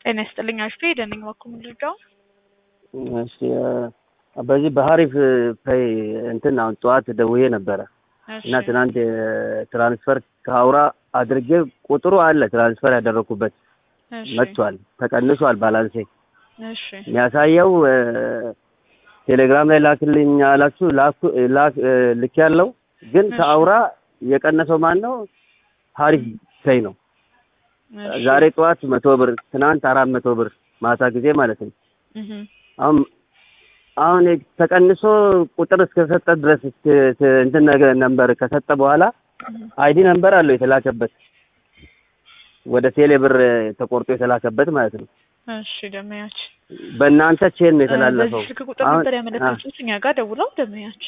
ጤና ይስጥልኝ አሽቴ ደነኝ በኩል ልርዳው እሺ በዚህ በሀሪፍ ፔይ እንትን አሁን ጠዋት ደውዬ ነበረ እና ትናንት ትራንስፈር ከአውራ አድርጌ ቁጥሩ አለ ትራንስፈር ያደረኩበት መጥቷል፣ ተቀንሷል ባላንሴ። እሺ የሚያሳየው ቴሌግራም ላይ ላክልኝ አላችሁ ላክ ልክ ያለው ግን ከአውራ የቀነሰው ማን ነው? ሀሪፍ ፔይ ነው። ዛሬ ጠዋት መቶ ብር ትናንት አራት መቶ ብር ማታ ጊዜ ማለት ነው። አሁን አሁን ተቀንሶ ቁጥር እስከሰጠ ድረስ እንትን ነገር ነንበር ከሰጠ በኋላ አይዲ ነንበር አለው የተላከበት ወደ ቴሌ ብር ተቆርጦ የተላከበት ማለት ነው። እሺ ደመያች በእናንተ ቼን ነው የተላለፈው። በዚህ ስልክ ቁጥር ነበር ያመለከቱት እኛ ጋር ደውለው ደመያች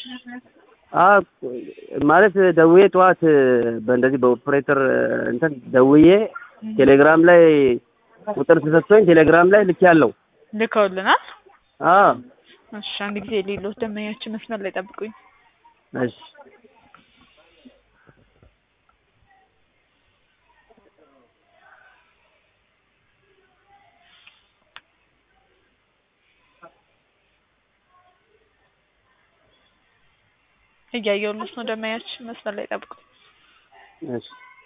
ማለት ደውዬ ጠዋት በእንደዚህ በኦፕሬተር እንትን ደውዬ ቴሌግራም ላይ ቁጥር ተሰጥቶኝ ቴሌግራም ላይ ልክ ያለው ልከውልናል። አዎ እሺ አንድ ጊዜ ሌሎት ደመኛችን መስመር ላይ ጠብቁኝ። እሺ እያየሁልሽ ነው። ደመኛችን መስመር ላይ ጠብቁኝ። እሺ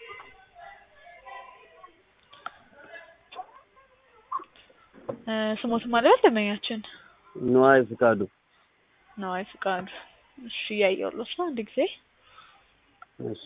ስሞት ማለት ደመኛችን ነዋይ ፍቃዱ ነዋይ ፍቃዱ። እሺ እያየሁልሽ ነው። አንድ ጊዜ እሺ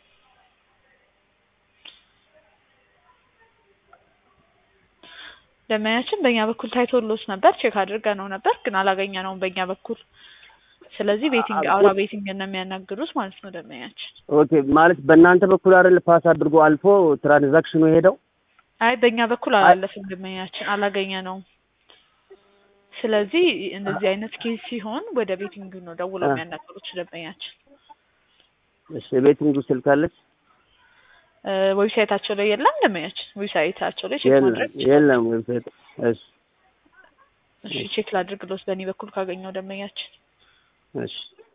ደመኛችን በእኛ በኩል ታይቶሎት ነበር፣ ቼክ አድርገ ነው ነበር ግን አላገኘ ነውም በእኛ በኩል። ስለዚህ ቤቲንግ አውራ ቤቲንግ ነው የሚያናግሩት ማለት ነው ደመኛችን። ኦኬ ማለት በእናንተ በኩል አይደል ፓስ አድርጎ አልፎ ትራንዛክሽኑ የሄደው? አይ በእኛ በኩል አላለፍም ደመኛችን፣ አላገኘ ነው። ስለዚህ እንደዚህ አይነት ኬስ ሲሆን ወደ ቤቲንግ ነው ደውለው የሚያናገሩት ደንበኛችን። እሺ የቤቲንጉ ስልክ አለች? ዌብሳይታቸው ላይ የለም ደንበኛችን። ዌብሳይታቸው ላይ ቼክ ማድረግ የለም ዌብሳይት። እሺ እሺ ቼክ ላድርግሎት በእኔ በኩል ካገኘው ደንበኛችን። እሺ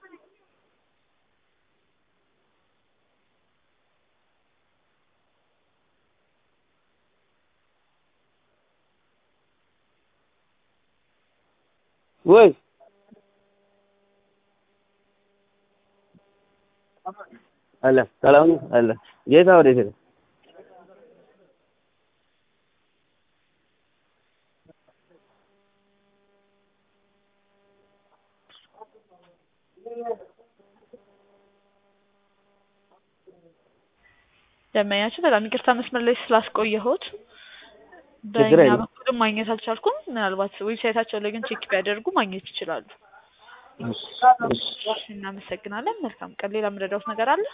ወይ አለ ሰላም ነው አለ ጌታ ወዴት ነው? ደመኛችን በጣም ይቅርታ መስመር ላይ ስላስቆየሁት በእኛ በኩልም ማግኘት አልቻልኩም። ምናልባት ዌብሳይታቸው ላይ ግን ቼክ ቢያደርጉ ማግኘት ይችላሉ። እናመሰግናለን። መልካም ቀን። ሌላ የምረዳውት ነገር አለ?